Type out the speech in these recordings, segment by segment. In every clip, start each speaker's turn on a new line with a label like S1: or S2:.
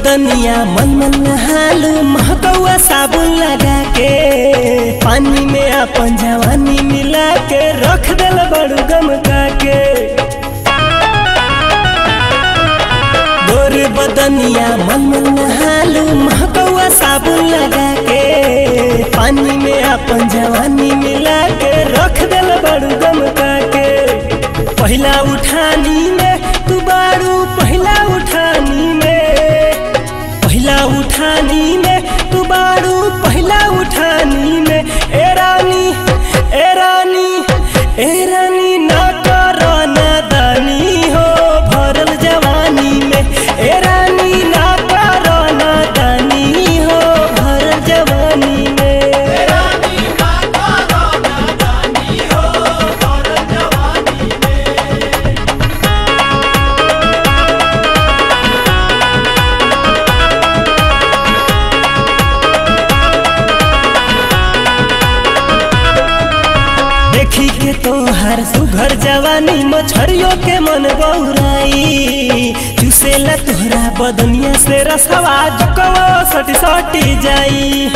S1: बदनिया मन मन नहालू महकौआ साबुन लगा के पानी में अपन जवानी मिला के रख दिल बड़ू गम के गोर बदनिया मन मन नहालू महकौआ साबुन लगा के पानी में अपन जवानी मिला के रख दिल बड़ू गम के पहला उठानी में तू बारू पहला उठानी में पहला उठानी में तू बारू पहला उठानी में ए रानी ए रानी ए रानी ना करो नादानी हो भरल जवानी में ए रानी ना करो नादानी हो भरल जवानी में देखी के तोहर सुघर जवानी मछरियों के मन बौराई चुसेला तोहरा बदनिया से रसवा जुकवा सटी सटी जाई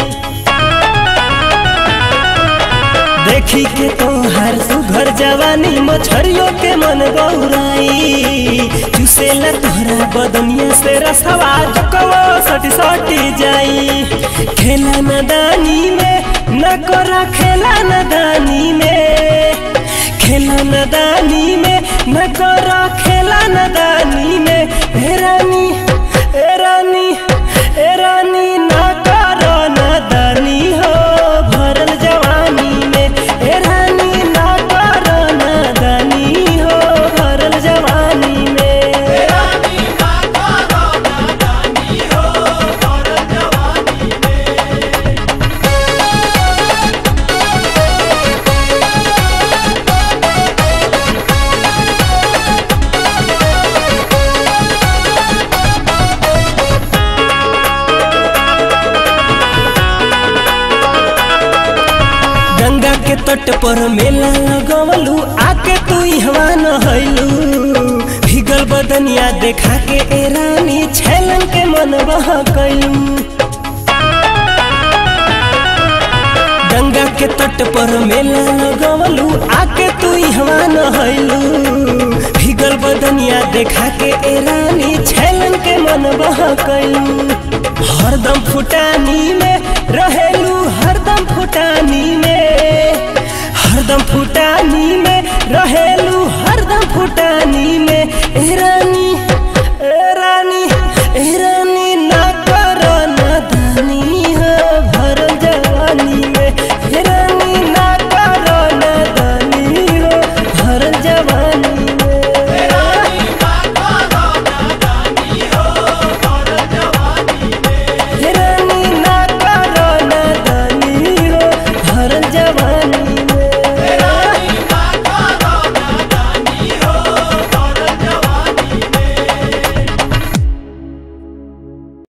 S1: देखी के तोहर सुघर जवानी मछरियों के मन बौराई चुसेला तोहरा बदनिया से रसवा जुकवा सटी सटी जाई खेला नदानी में न करा खेला नदानी में खेला नदानी में न करा खेला नदानी में ए रानी ए रानी ए रानी न करो नदानी हो भरल जवानी में ए रानी न करो नदानी हो भरल जवानी में गंगा के तट पर मेला लगवलू आके तू इहवा नहैलू भीगल बदनिया देखा के ए रानी छैलन के मन बहकैलू गंगा के तट पर मेला लगवलू आके तू इहवा नहैलू भीगल बदनिया देखा के ए रानी छैलन के मन बहकैलू हरदम फुटानी में